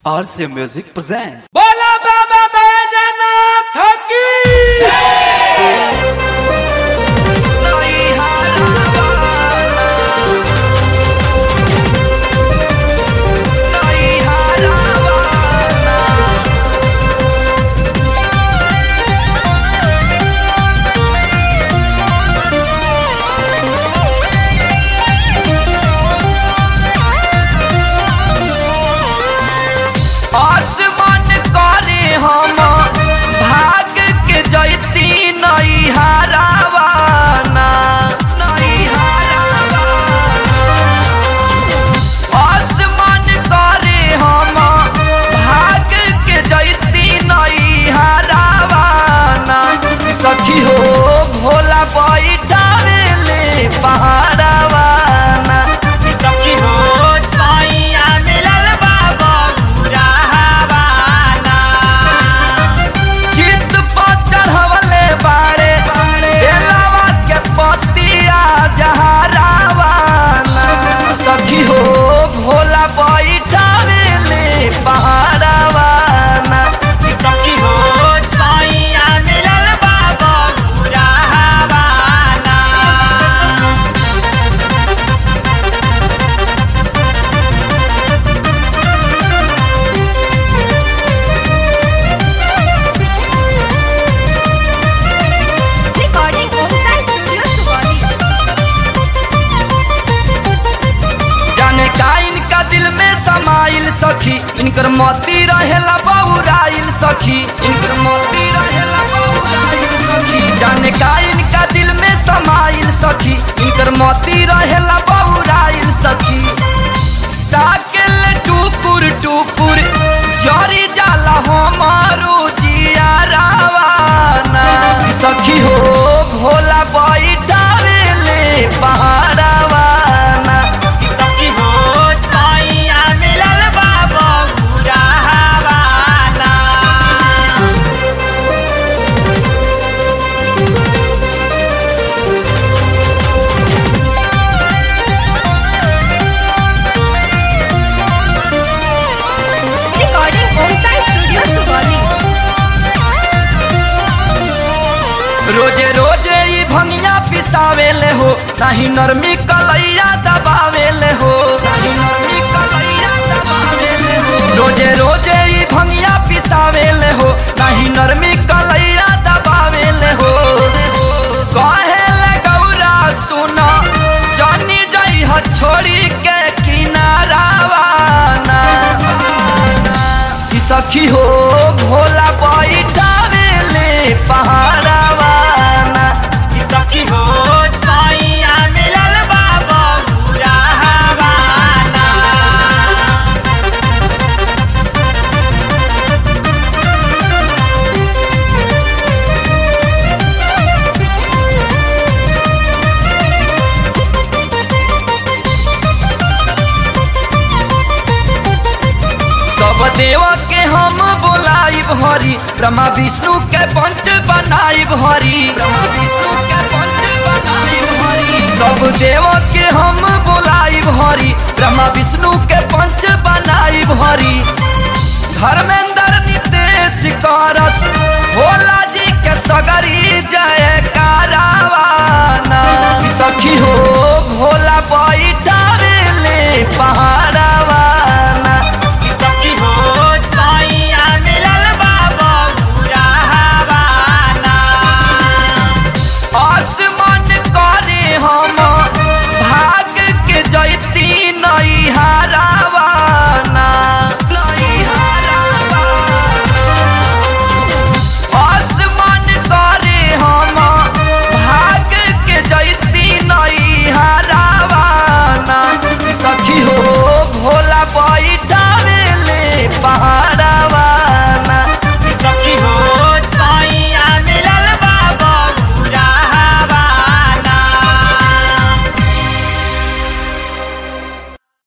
RC Music presents. बोला बाबा बैजनाथ की आसमान करे हम भाग के जैती नई हरावाना नई हरावाना आसमान करे हम भाग के जैती नई हरावाना सखी हो भोला बैठावे ले पहाड़वाना सखी हो सैया मिलल बाबा मुराहवाना चित पर चढ़वले बाड़े बेलावा के पतिया जहरावाना सखी हो भोला बैठावे ले पहाड़वाना सखी हो सैया मिलल बाबा मुराहवाना Recording Homestar Studio Suwadi. जाने का इनका दिल में समाइल सखी इनकर मोती रहेला बहुराइल सखी इनकर मोती रहेला बहुराइल सखी जाने का इनका दिल में समाइल सखी इनकर मोती रहेला बहुराइल सखी ताकेल टुकुर टुकुर जरी जाला हमारो जिया रावाना सखी हो भोला बैठावे ले पहाड़वाना सखी हो सैया मिलल बाबा मुराहवाना Recording Homestar Studio Suwadi. रोजे रोजे ई भंगिया पिसावेले हो नहीं नरमी कलैया दबावेले हो नहीं नरमी कलैया दबावेले हो रोजे रोजे ई भंगिया पिसावेले हो नहीं नरमी कलैया दबावेले हो कहेले गौरा सुना जानी जई ह छोड़ी के किनारावाना कि सखी हो भोला बैठावे ले पहाड़वाना कि सखी हो सैया मिलल बाबा मुराहवाना सब देव के हम बोलाइब हरी ब्रह्मा विष्णु के पंच बनाइब हरी ब्रह्मा विष्णु के पंच बनाइब हरी सब देव के हम बोलाइब हरी ब्रह्मा विष्णु के पंच बनाइब हरी धर्मेंद्र नितेश करस भोला जी के सगरी जय कारवाना सखी हो भोला बैठावे ले पहाड़